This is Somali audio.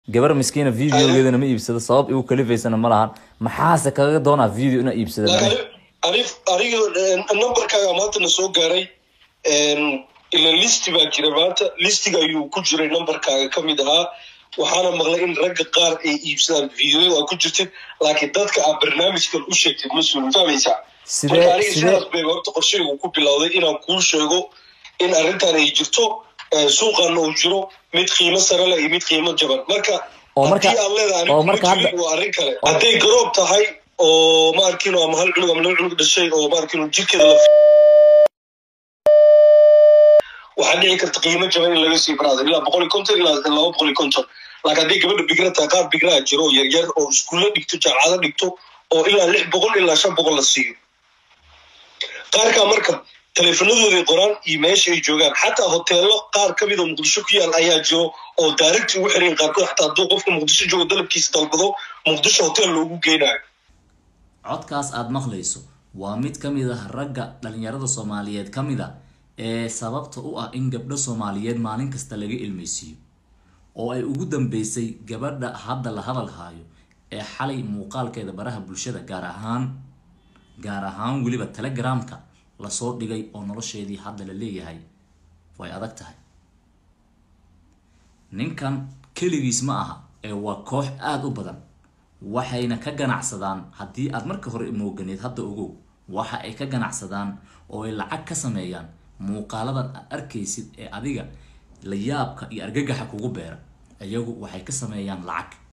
gabar miskiina videogeedana ma iibsado sabab igu kalifaysana ma lahan maxaase kaga doonaa video inaa iibsada aniga numberkaaga maantana soo gaaray ila listi baa jira maanta listiga ayuu ku jiray numberkaaga ka mid ahaa waxaana maqlay in ragga qaar ay iibsadaan videoyada aa ku jirtid laakiin dadka aa barnaamijkan u sheegtid mas-uul fahmaysaa marka aniga sidaas bay horta qorshaygu ku bilowday inaan kuu sheego in arrintan ay jirto suuqaana uu jiro mid qiimo sare leh iyo mid qiimo jaban marka haddii aad leedahay waa arrin kale hadday garoob tahay oo ma arkino ama hal cunug ama laba cunug dhashay oo ma arkino jirkeeda la waxaa dhici karta qiimo jaban in laga sii baraado ilaa boqol iyo konton ilaa laba boqol iyo konton laakiin hadday gabadha bigra tahay qaar bigraha jiro oo yaryar oo iskuulla dhigto jaamacado dhigto oo ilaa lix boqol ilaa shan boqol la siiyo qaarkaa marka teleefanadooday qoraan iyo meesha ay joogaan xataa hoteelo qaar ka mida muqdisho ku yaal ayaa jiro oo daaragti ugu xiran qaarkood xataa hadduu qofka muqdisho joogo dalabkiisa dalbado muqdisho hotel loogu geynayo codkaas aada maqlayso waa mid ka mid ah ragga dhalinyarada soomaaliyeed ka mid a ee sababta u ah in gabdho soomaaliyeed maalin kasta laga ilmeysiiyo oo ay ugu dambeysay gabadha hadda la hadal haayo ee xalay muuqaalkeeda baraha bulshada gaar ahaan gaar ahaan weliba telegramka lasoo dhigay oo nolosheedii hadda la leeyahay way adag tahay ninkan keligiis ma aha ee waa koox aada u badan waxayna ka ganacsadaan haddii aad marka hore mooganeed hadda ogow waxa ay ka ganacsadaan oo ay lacag ka sameeyaan muuqaaladan aad arkaysid ee adiga la yaabka iyo argagaxa kugu beera iyagu waxay ka sameeyaan lacag